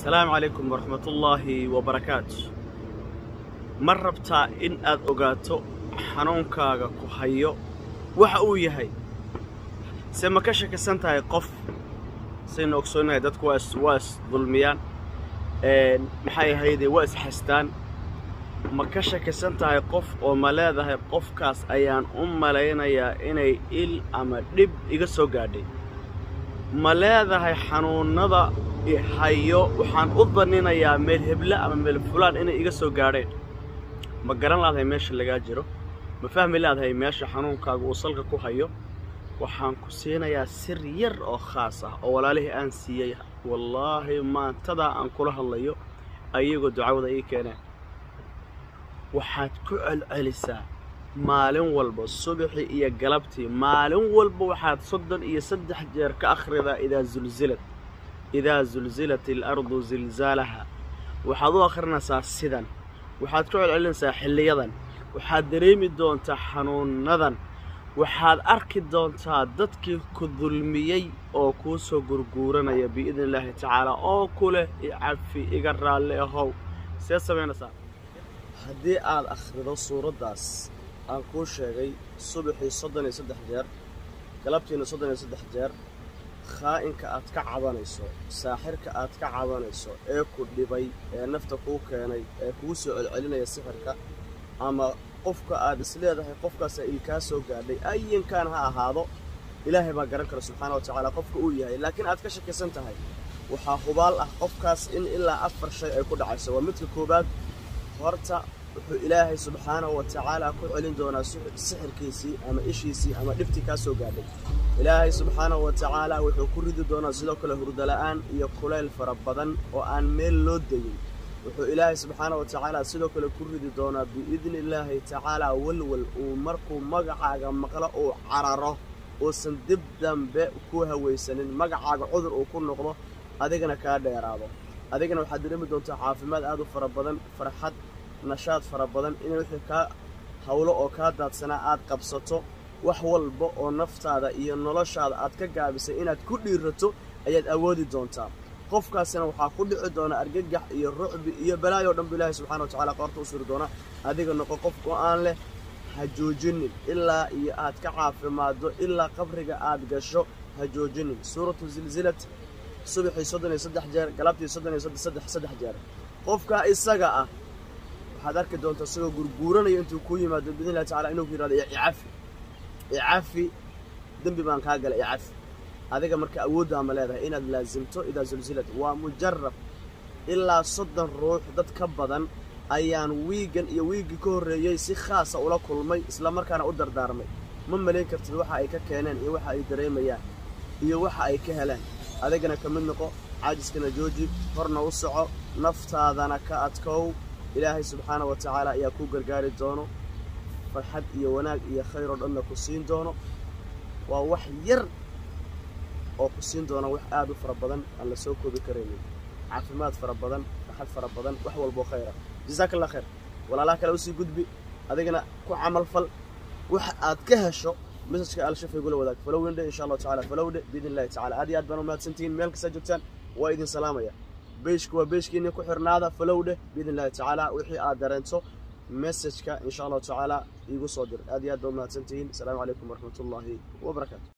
asalaamu calaykum waraxmatullaahi wabarakaatu ma rabtaa in aad ogaato xanuunkaaga ku hayo waxa uu yahay se ma ka shakisan tahay qof saynu ogsoonnahay dadku waa is waa is dulmiyaan maxay ahaydee waa isxastaan ma ka shakisan tahay qof oo ma leedahay qofkaas ayaan u malaynayaa inay il ama dhib iga soo gaadhay ma leedahay xanuunnada hayo waxaan u daninayaa meel heble ama meel fulaan inay iga soo gaadheen ma garan laadahay meesha lagaa jiro ma fahmi laadahay meesha xanuunkaaga uu salka ku hayo waxaan ku siinayaa sir yar oo khaas ah oo walaalihii aan siiyey wallaahi maantadaa aan kula hadlayo ayagoo ducawada ii keeneen waxaad ku celcelisaa maalin walba subaxii iyo galabtii maalin walba waxaad soddon iyo saddex jeer ka akhridaa idaa zulzilad idaa zulzilat alardu zilzaalaha waxaad u akhrinaysaa sidan waxaad ku celcelinaysaa xilliyadan waxaad dareemi doontaa xanuunnadan waxaad arki doontaa dadkii ku dulmiyey oo kuu soo gurguuranaya biidni illaahi tacaala oo ku leh icafi iga raalli ahow see samaynaysaa haddii aad akhrido suuraddaas aan kuu sheegay subaxii soddon iyo saddex jeer galabtiina soddon iyo saddex jeer khaa'inka aad ka cabanayso saaxirka aad ka cabanayso ee ku dhibay ee nafta kuu keenay ee kuu soo celcelinaya sixirka ama qofka aad is leedahay qofkaasaa ilkaa soo gaadhay ayinkaan ha ahaado ilaahay baa garan kara subxaana wa tacaala qofka uu yahay laakiin aad ka shakisan tahay waxaa hubaal ah qofkaas in ilaa afar shay ay ku dhacayso waa midka koowaad horta wuxuu ilaahay subxaanahu wa tacaala ku celin doonaa sixirkiisii ama ishiisii ama dhibtii kaa soo gaadhay ilaahay subxaanahu wa tacaala wuxuu ku ridi doonaa sidoo kale hurdala'aan iyo kulayl fara badan oo aan meel loo degin wuxuu ilaahay subxaanahu wa tacaala sidoo kale ku ridi doonaa biidni illaahi tacaala walwal uu markuu magacaaga maqlo uu cararo uusan dib dambe ku hawaysanin magacaaga cudur uu ku noqdo adigana kaa dheeraado adigana waxaad dareemi doontaa caafimaad aad u fara badan farxad nashaad fara badan inay wixii kaa hawlo oo kaa daadsanaa aad qabsato wax walba oo naftaada iyo noloshaada aad ka gaabisay inaad ku dhiirato ayaad awoodi doontaa qofkaasina waxaa ku dhici doona argagax iyo rucbi iyo balaayo o dhan bu ilaahay subxana wa tacala qoorta u suri doona adiga noqo qof go-aan leh ha joojinin ilaa iyo aad ka caafimaaddo ilaa qabriga aad gasho ha joojinin suuratu zilzilad subaxii soddon iyo saddex jeer galabtii soddon iyo saddex saddex jeer qofkaa isaga ah waxaad arki doontaa isagoo gurguuranaya intuu kuu yimaado biidni illahi tacala inuu ku yihahdo icafi icafi dembi baan kaa galay icafi adiga marka awooddaa ma leedahay inaad laasimto idaa zulzilad waa mujarab ilaa soddon ruux dad ka badan ayaan wiigan iyo wiiggii ka horreeyey si khaasa ula kulmay isla markaana u dardaarmay ma malayn kartid waxa ay ka keeneen iyo waxa ay dareemayaan iyo waxa ay ka heleen adigana ka mid noqo caajiskana jooji horna u soco naftaadana ka adkow ilaahay subxaana wa tacaala ayaa kuu gargaari doono farxad iyo wanaag iyo khayr oo dhanna ku siin doono waa wax yar oo ku siin doona wax aad u fara badan aan la soo koobi karaynin caafimaad fara badan farxad fara badan wax walboo khayr ah jasaaka allah khayr walaalaha kale usii gudbi adigana ku camal fal wax aad ka hesho mesajka alshafay gula wadaag falowindhe insha allahu tacala falowdhe biidni illahi tacala aad iyo aad baan u mahadsantihiin meel kastaa joogtaan waa idin salaamaya beyshka waa beyshkiinii ku xirnaada falowdhe biidni illahi tacaala wixii aad dareento mesajka insha allahu tacaala iigu soo dir aad iyo aad baa u mahadsantihiin asalaamu calaykum waraxmatullaahi wabarakaatu